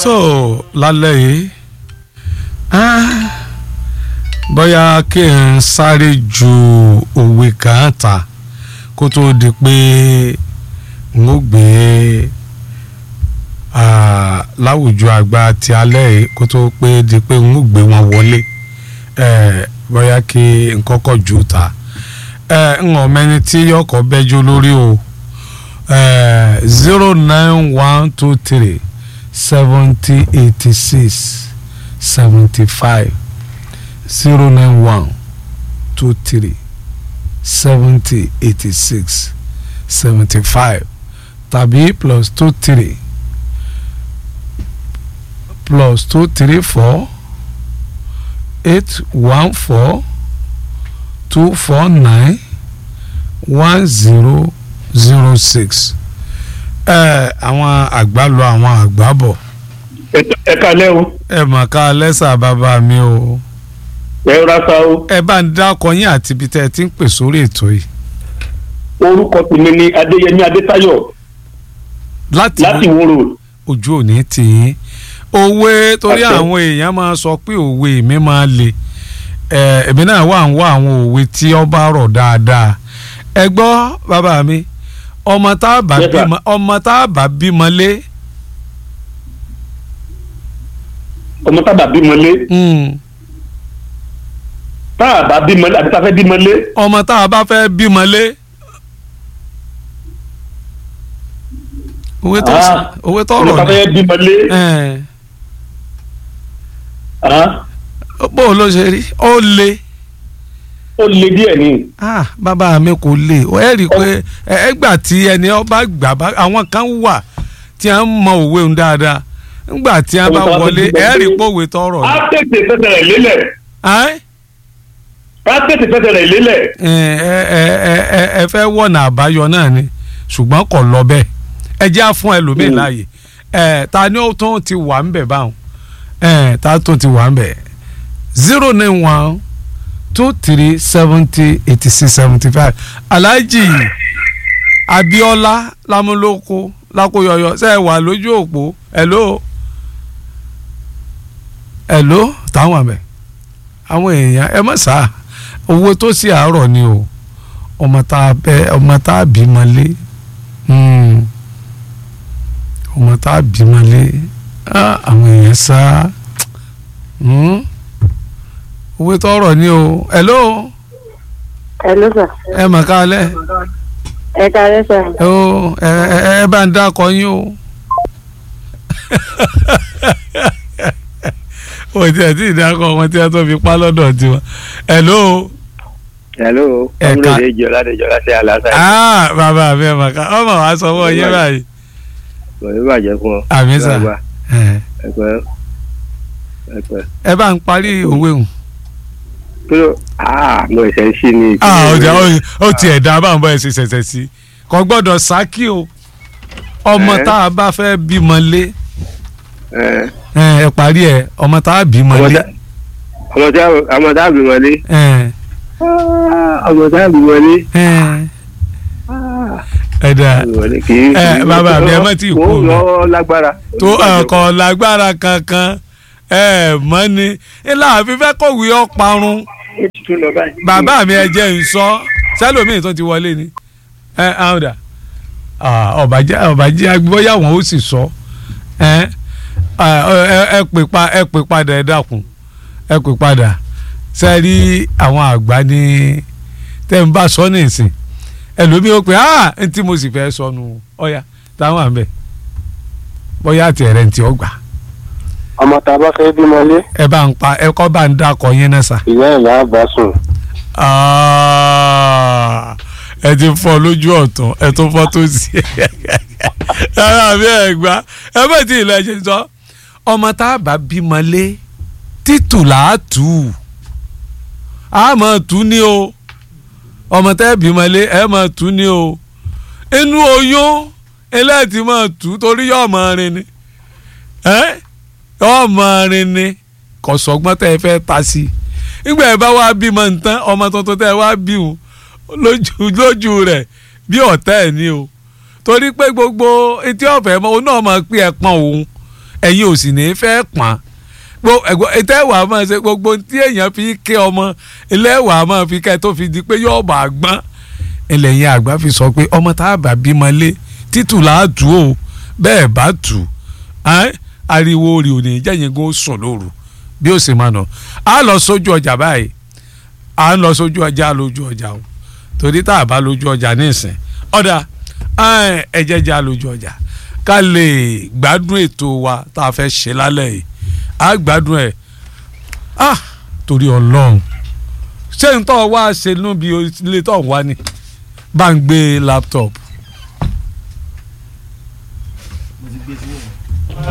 tó lálẹ́ yìí ah, bóyá kí n sáré ju òwe kan ta kó tó di pé n ó gbé ah, láwùjọ àgbà ti alẹ́ yìí kó tó pé di pé n ó gbé wọn wọlé eh, bóyá kí n kọ́kọ́ jù ta eh, n ò mẹ́ni tí yọkọ̀ bẹ́jọ́ lórí o zero nine one two three seventy eighty six seventy five zero nine one two three seventy eighty six seventy five tàbí plus two three plus two three four eight one four two four nine one zero zero six ẹ àwọn àgbà lọ àwọn àgbà bọ̀ ẹ kalẹ́ o ẹ mà ká lẹ́sà bàbá mi o ẹ rasa o ẹ bá ń dákọ yín àti ibi tẹ́ ẹ ti ń pè sórí ètò yìí orúkọ tèmi ni adéyẹmí adétayọ̀ láti láti wúrò ojú òní tì yín òwe torí Àṣẹ. àwọn èèyàn máa sọ pé òwe mi máa le ẹ èmi náà wà ń wá àwọn òwe tí ó bá rọ̀ dáadáa ẹ gbọ́ bàbá mi ọmọ tá a bá Yes, sir. bímọ ọmọ tá a bá bímọ lé ọmọ tábà bímọ lé mm, táàbà bímọ lé àbí tá a fẹ́ bímọ lé ọmọ tá a bá fẹ́ bímọ lé òwe tó Ah, òwe tó ọmọ tá rọ̀ a ni fẹ́ bímọ lé ẹ̀, ah, bó o ló ṣe rí ó le. ó le díẹ̀ ni ah bàbá mi kò lè ẹ rí i pé ẹ ẹ gbà tí ẹni ọba gbà bá àwọn kan wà tí a ń mọ òwe ń dáadáa ńgbà tí a bá Òwe tó bá wọlé fi ẹ gbọ́ rí i pé- pé òwe tọrọ á ni. tètè fẹsẹ̀ rẹ̀ lélẹ̀ Ẹ́, á tètè fẹsẹ̀ rẹ̀ lélẹ̀ ẹ ẹ ẹ ẹ ẹ ẹ fẹ́ wọ̀nà àbáyọ náà ni ṣùgbọ́n kò lọ bẹ́ẹ̀ ẹ jẹ́ á fún ẹlòmíì Mm. láàyè ẹ ta ni ó tún ti wà ń bẹ̀ báwọn ẹ ta tún ti wà ń bẹ̀ zero nine one two three seventy eighty six seventy five alhaji abiola lamuloko lakoyọyọ ṣe é wà lójú òpó hello hello táwọn àmẹ àwọn èèyàn ẹ mọ̀ sáà owó tó sì àárọ̀ ni o ọmọ tá a bẹ ọmọ tá a bímọ lé Hmm. ọmọ tá a bímọ lé Ah, àwọn èèyàn sá Hmm. owó tó ọ̀rọ̀ ni o hello Hello sir. ẹ mà kálẹ̀ Ẹ káalẹ́ sir. ẹ o ẹ ẹ ẹ bá ń dákọ yín o o tí ẹ tí ì dákọ ọmọ tí ẹ tó fi pa lọ́dọ̀ tiwọn hello. hello Ẹ̀ka. ọmọdé ìjọ ládẹjọ láti àlàáfíà ah bàbá mi ẹ̀ mà ká ọmọ wa sọ fún ọ yé báyìí. kò ní bàjẹ́ fún ọ. àmì sà Gbàgbà, ẹ ẹ̀pẹ́ ẹ̀pẹ́ ẹ bá ń parí òwe hùn. kí ló ah mo ẹ̀sẹ̀ sí ni. ah ọjà ó tiẹ̀ dá bá ń bọ́ ẹ ṣe ṣẹ̀ṣẹ̀ sí kò gbọ́dọ̀ sákì o ọmọ Ẹ. tá a bá fẹ́ bímọ lé ẹ ẹ ẹ parí ẹ ọmọ tá a bímọ ọmọ lé tá ọmọ tá ọmọ tá bí wọlé ẹ ọmọ tá bí wọlé ẹ ẹ dà bí wọlé kì í. Ẹ, bàbá mi, ẹ má tíì kú kó o. lọ lágbára. tó ọkọ̀ lágbára kankan ẹ mọ́ ni ilé àfi fẹ́ kọ̀wé ọ̀parun ó ti tún lọ báyìí. bàbá mi ẹ jẹ́ ń sọ sẹ́lòmíì tó ti wọlé ni ẹ àwọn dà ọ̀bàjẹ́ ọ̀bàjẹ́ agbóyà wọn ó sì sọ ẹ ẹ ẹ pè pa ẹ pè padà ẹ dákun ẹ pè padà sẹ́rí àwọn àgbà ní tẹ́ ń bá sọ ní ìsìn ẹlòmíì ó pè á n tí mo sì fẹ́ sọnù ọ̀yà táwọn àmì bóyá àti ẹ̀rẹ́ ntí ọgbà ọmọ tá a bá fẹ́ bímọ lé ẹ bá ń pa ẹ kọ́ bá ń dákọ̀ yín náà sà. ìyá ẹ̀ là á bá sùn. Ah, ẹ ti fọ́ lójú ọ̀tún ẹ tún fọ́ tó sí ara mi ẹ gbá ẹ bá ti ilẹ̀ ṣe sọ ọmọ tá a bá bímọ lé títù là á tù ú a máa tù ú ní o ọmọ tá a bímọ lé ẹ máa tù ú ní o inú oyún eléyìí máa tù ú torí yóò máa rin ni ẹ yóò máa rin ni kò sọgbọ́n tẹ́ ẹ fẹ́ ta sí i nígbà ẹ bá wá bímọ nǹkan ọmọ tuntun tẹ́ ẹ wá bí wọn lójú lójú rẹ̀ bí ọ̀tá ẹ̀ ní o torí pé gbogbo etí ọ̀fẹ́ mọ́ òun náà máa pín ẹ̀pọ̀n òun ẹ̀yin ò sì ní í fẹ́ pọ́n ìtẹ́wà máa ṣe gbogbo tí èèyàn fi ké ọmọ ẹlẹ́wà máa fi ká ẹ tó fi di pé yóò bá gbọ́n ẹlẹ́yin àgbà fi sọ pé ọmọ tá a bá bímọ lé títù là á tù ó bẹ́ẹ̀ bá tù ariwo rè ò ní jẹ́yìn kó sùn lóru bí ó sì máa nà á lọ sójú ọjà báyìí à ń lọ sójú ọjà lójú ọjà o torí tá a bá lójú ọjà nísìn ọ̀dà ẹ jẹ́ já lójú ọjà ká lè gbádùn ètò wa tá a fẹ́ ṣe lálẹ́ yìí á gbádùn ẹ̀ ah torí ọlọ́run ṣé n tọ́ wá ṣe nú bí ilé tó ń wá ni bá ń gbé laptop. mo ti gbé sílẹ̀.